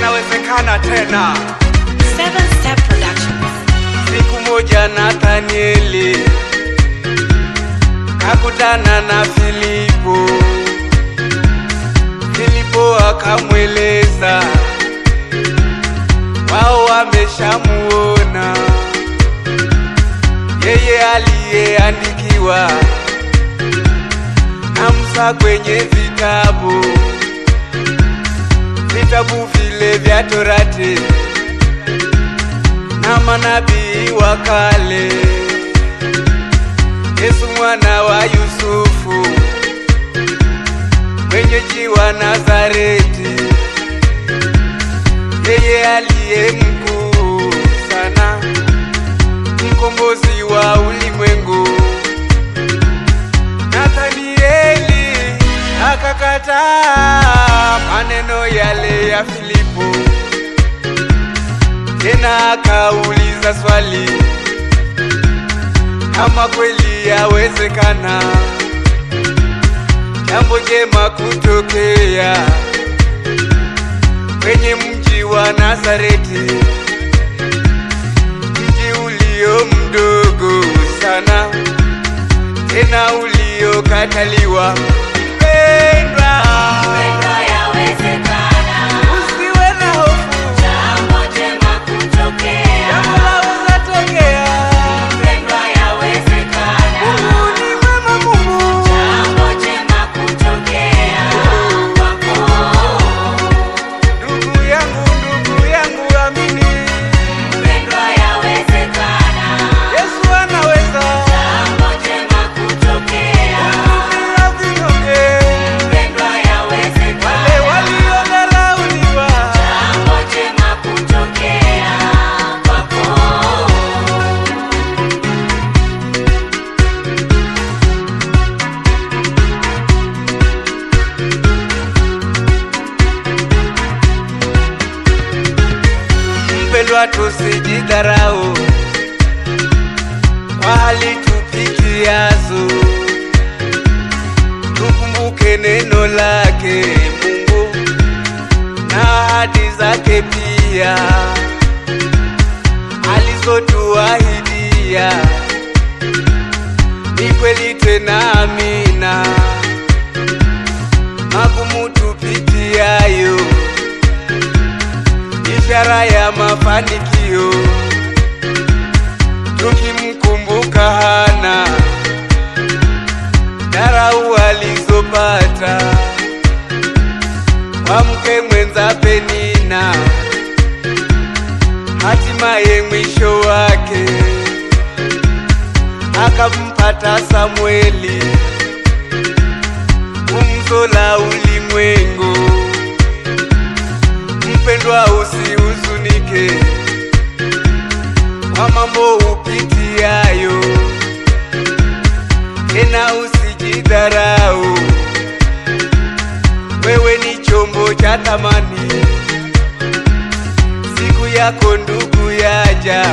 yanawezekana tena. Seven Step Productions. Siku moja Nathanieli kakutana na Filipo. Filipo akamweleza wao wameshamuona yeye aliyeandikiwa na Musa kwenye vitabu vitabu vile vya Torati na manabii wa kale. Yesu mwana wa Yusufu, mwenyeji wa Nazareti, yeye aliye mkuu sana, mkombozi wa ulimwengu. Nathanieli akakataa maneno yale ya Filipo, tena akauliza swali kama kweli yawezekana jambo jema kutokea kwenye mji wa Nazareti, mji ulio mdogo sana tena uliokataliwa. Mpendwa, Mpendwa, yawezekana. usiwe na hofu, Jambo jema kutokea. jambo laweza tokea. Mpendwa, yawezekana. Mungu ni mwema, Mungu Jambo jema kutokea kwako. ndugu yangu, ndugu yangu, amini Mpendwa, yawezekana. Yesu anaweza. Jambo jema kutokea. Dunia vinyonge, Mpendwa, wale yawezekana. waliodharauliwa, Jambo jema kutokea kwako. mpendwa, tusijidharau kwa hali tupitiazo, tukumbuke neno lake Mungu na ahadi zake pia alizotuahidia ni kweli tena amina. Magumu tupitiayo ishara ya mafanikio, tukimkumbuka Hana dharau alizopata kwa mke mwenza Penina, hatimaye mwisho wake akampata Samueli, gumzo la ulimwengu. Mpendwa, usihuzunike kwa mambo upitiayo, tena usijidharau. Wewe ni chombo cha thamani, siku yako ndugu yaja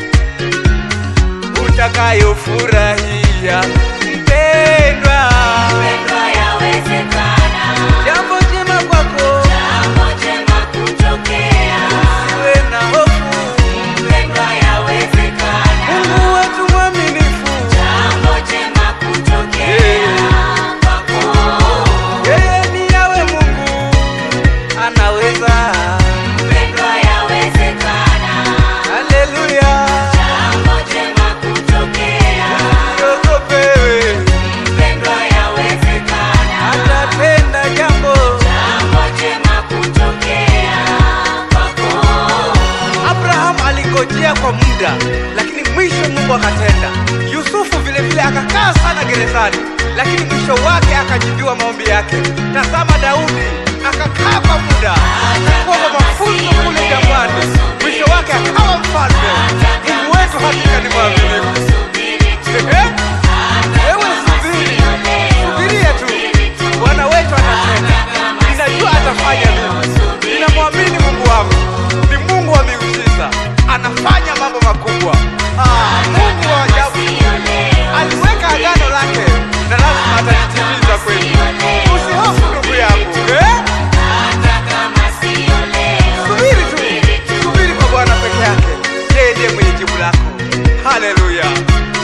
utakayofurahia. Mpendwa, Mpendwa, yawezekana. jambo jema kwako, Jambo jema kutokea. usiwe na hofu. Mpendwa, yawezekana. Mungu wetu mwaminifu, Jambo jema kutokea kwako. yeye ni yawe Mungu anaweza. Mpendwa, yawezekana. Haleluya, Jambo jema kutokea. siogopewe, Mpendwa, yawezekana. atatenda jambo. Jambo jema kutokea kwako. Abraham aligojea kwa muda, lakini mwisho Mungu akatenda. Yusufu vile vile akakaa sana gerezani, lakini mwisho wake akajibiwa maombi yake. Tazama Daudi akakaa kwa muda kuomba mafunzo kule jangwani, mwisho wake akawa mfalme. Mungu wetu hakika ni mwaminifu. Ehe, Wewe subiri, subiria tu, Bwana wetu atatenda. Ninajua atafanya mimi, ninamwamini Mungu wangu ni Mungu wa miujiza, anafanya mambo makubwa. Ah, Mungu wa ajabu aliweka agano lake na lazima atalitimiza kweli. Usihofu ndugu yangu eh? Hata kama sio Muda.